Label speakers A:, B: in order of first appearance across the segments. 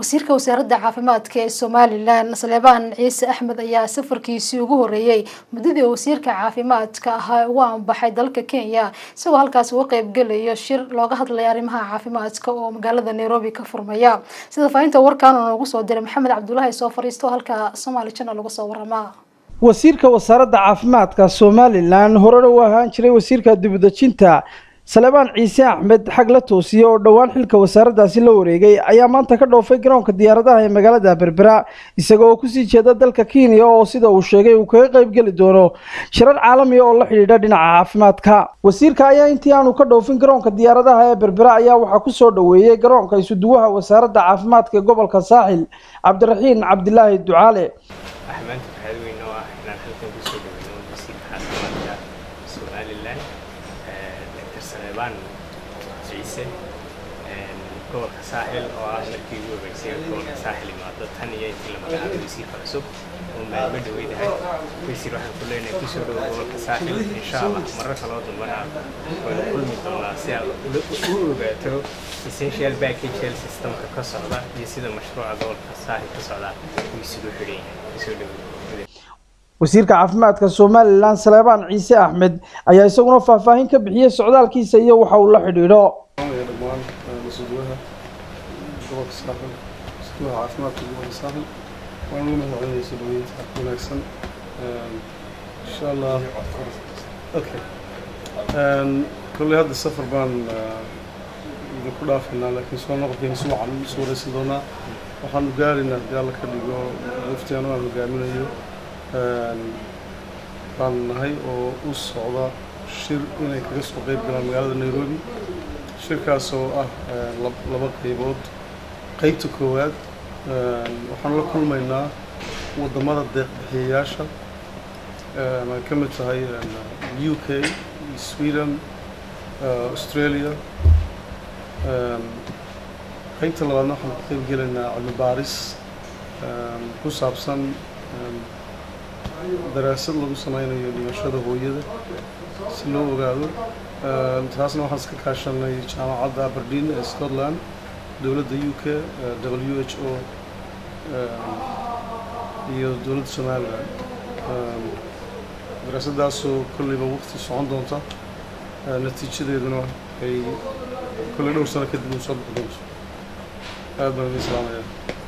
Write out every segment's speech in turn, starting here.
A: wasiirka wasaaradda caafimaadka ee somalilan saleebaan ciise axmed ayaa safarkiisii ugu horeeyey muddadii wasiirka caafimaadka ahaa ugu anbaxay dalka kenya isagoo halkaas uga qeybgelayo shir looga hadlaya arrimaha caafimaadka oo magaalada nairobi ka furmaya sida faahinta warkaan oo noogu soo diray maxamed cabdulaahi soo fariisto halka somaali channel uga soo waramaa
B: wasiirka wasaaradda caafimaadka somalilan horena u ahaan jiray wasiirka dibudejinta salebaan ciise axmed xag la toosiye oo dhowaan xilka wasaaraddaasi la wareegay ayaa maanta ka dhoofay garoonka diyaaradaha ee magaalada berbera isaga oo kusii jeeda dalka kenya oo sida uu sheegay uu kaga qayb geli doono shirar caalamiya oo la xidhiidha dhinaca caafimaadka wasiirka ayaa intii aanu ka dhoofin garoonka diyaaradaha ee berbera ayaa waxaa kusoo dhoweeyey garoonka isuduwaha wasaaradda caafimaadka ee gobolka saaxil cabdiraxiin cabdilaahi ducaale
C: ciise gobolka saaxil oo ah markii ugu horeysay gobolka saaxil imaado tan iyo intii la magacaabay wasiirka cusub oo maalmo dhaweydahay wasiir waxaan ku leenahay kusoo dhowo gobolka saaxil insha allah marar kaloo dambana waynu kulmi doonaa si aad u ogaato essential package health systemka ka socda iyo sida mashruuca gobolka saaxil ka socda uu isugu xidhan yahay kusoo dhowo
B: wasiirka caafimaadka somalilan saleebaan ciise axmed ayaa isaguna faahfaahin ka bixiyey socdaalkiisa iyo waxa uu la xidhiidho
D: dhammaan masuuliyaha gobolka saaxil masuuliyaha caafimaadka gobolka saaxil waan ugu mahadcelinaya soo dhaweynta wanaagsan insha allah okay kolley hadda safar baan idinku dhaafaynaa laakiin soo noqodkeena si wacan isu wareysan doonaa waxaanu gaaraynaa haddii alla ka dhigo waftigaan aan hogaaminayo baan nahay oo u socda shir inay kaga soo qeyb galaan magaalada nairobi shirkaas oo ah laba qeybood qeybta koowaad waxaanu la kulmaynaa waddamada deeqbixiyayaasha ay ka mid tahay u k sweden australia qeybta labaadna waxaanu ka qeyb gelaynaa cilmi baaris ku saabsan daraasad lagu sameynayo dhimashada hooyada si loo ogaado taasna waxaan iska kaashanay jaamacadda aberdeen ee scotland dowladda u k w h o iyo dowladda somaliland daraasadaasoo kolleyba waqti socon doonta natiijadeeduna ay kolley dhowr sano kadib u soo bixi doonto aad baan idin salaamaya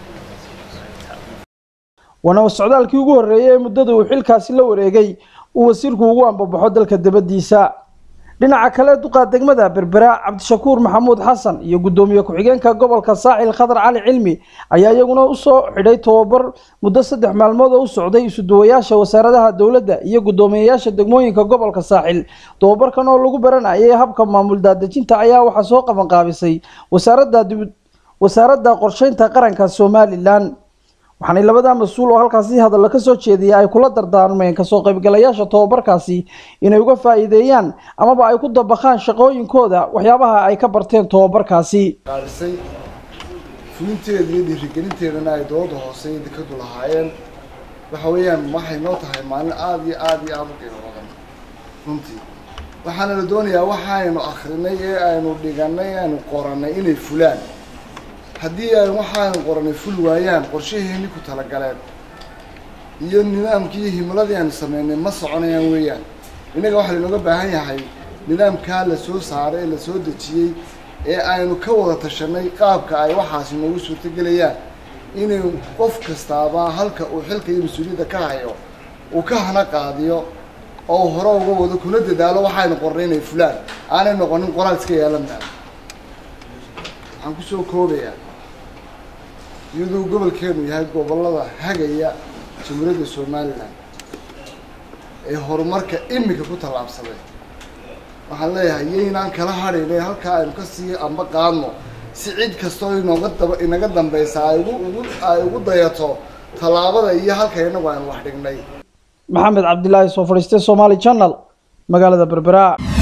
B: waana socdaalkii ugu horreeyey ee muddada uu xilkaasi la wareegay uu wasiirku ugu ambabaxo dalka dibaddiisa dhinaca kale duqa degmada berbera cabdishakuur maxamuud xasan iyo guddoomiye ku-xigeenka gobolka saaxil khadar cali cilmi ayaa iyaguna usoo xidhay tobabar muddo saddex maalmood oo u socday isuduwayaasha wasaaradaha dowladda iyo guddoomiyeyaasha degmooyinka gobolka saaxil tobabarkan oo lagu baranayay habka maamul daadejinta ayaa waxaa soo qabanqaabisay wasaaradda wasaaradda qorsheynta qaranka somalilan waxaanay labada mas-uul oo halkaasi hadalla ka soo jeediyay ay kula dardaarmeen kasoo qaybgalayaasha tobabarkaasi inay uga faa'iideeyaan amaba ay ku dabaqaan shaqooyinkooda waxyaabaha ay ka barteen tobabarkaasi
E: qaarisay fulinteeda iyo dhiirigelinteedana ay dowladda hoose iyo dekadu lahaayeen waxa weeyaan waxay noo tahay maalin aada iyo aada iyo aada u qiimo badan runtii waxaana la doonayaa waxaaynu akrinay ee aynu dhiganay aynu qoranay inay fulaan haddii ay waxaanu qoranay ful waayaan qorshaheeni ku talagaleen iyo nidaamkii iyo himiladii aanu sameynay ma soconayaan weeyaan innaga waxaa lainooga baahan yahay nidaamkaa la soo saaray ee la soo dejiyey ee aynu ka wada tashanay qaabka ay waxaasi noogu suurtogelayaan inay qof kastaaba halka uu xilka iyo mas-uuliyadda ka hayo uu ka hana qaadiyo oo hore uga wado kuna dadaalo waxaynu qornay inay fulaan aanay noqonin qoraal iska yeelan maa waxaan kusoo koobayaa iyaduu gobolkeenu yahay gobollada hagaya jamhuuriyadda somalilan ee horumarka imika ku tallaabsaday waxaan leeyahay yaynaan kala hadhayn ee halkaa aynu ka sii amba qaadno si cid kastoo inooga daba inaga dambaysa ay ugu ugu ay ugu dayato tallaabada iyo halka inagu aynu wax dhignay
B: maxamed cabdilaahi soo fadhiistay somaali channel magaalada berbera